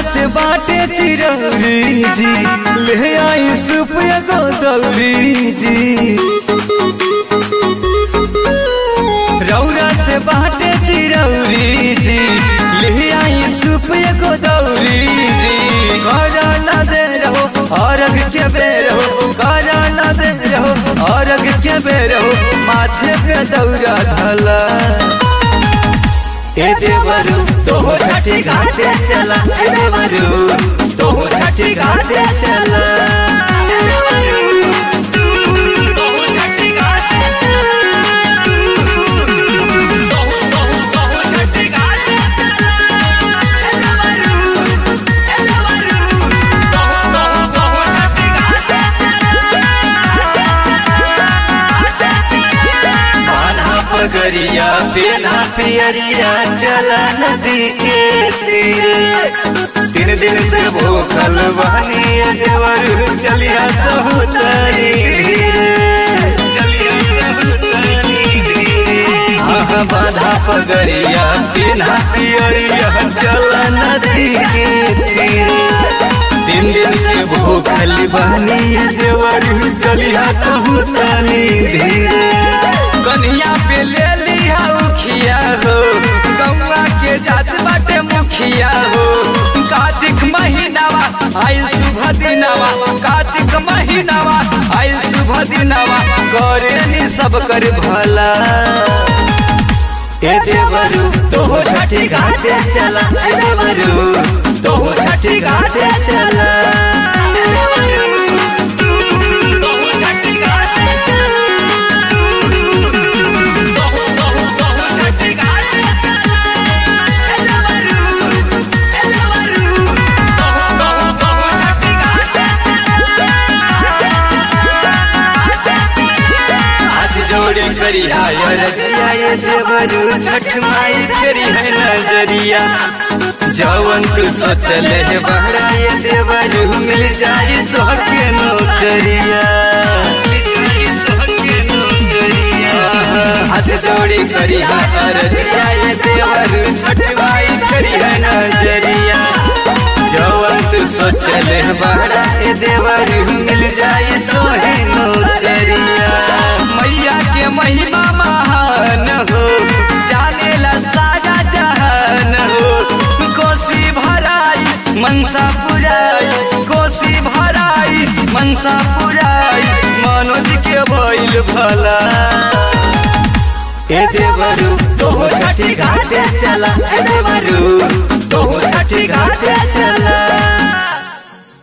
से बाटे चिरौरी जी ले आई सूप एगो दौरी जी रौरा से बाटे चिरौरी जी ले आई सूप एगो दौरी जी करा ना दे रहो औरग के बेर हो करा ना दे रहो औरग के बेर हो माथे पे दौरा धला ए देवरू तो छठी घाटे चला ए देवरू तो छठी घाटे चला बान्हा पगरिया पेना पियरिया चला नदी के तीरे तीन दिन से भूखल बहनी देवर चलिया कहू तरी बाधा पगरिया पेना पियरिया चला नदी के तीरे तीन दिन से भूखल बहनी देवर चलिया कहू तनी धीरे कन्हिया पे ले लिया उखिया हो गौवा के जात बाटे मुखिया हो कार्तिक महीनावा आई शुभ दिनावा कार्तिक महीनावा आई शुभ दिनावा करे नी सब कर भला ए देवरू तो छठी घाटे चला ए देवरू तो छठी घाटे चला हाथ जोड़ी करी हाय रजिया ये देवरू छठ माई फेरी है नजरिया जवन तू सोचले है बहरा ये देवरू मिल जाए तो के नौकरिया हाथ जोड़ी करी हाय रजिया ये देवरू छठ माई फेरी है नजरिया जवन तू सोचले है बहरा ये देवरू मिल जाए तो है नौकरिया मैया के महिमा महान हो जानेला सारा जहान हो कोसी भराई मनसा पुराई कोसी भराई मनसा पुराई मनोज के भइल भला ए देवरू तो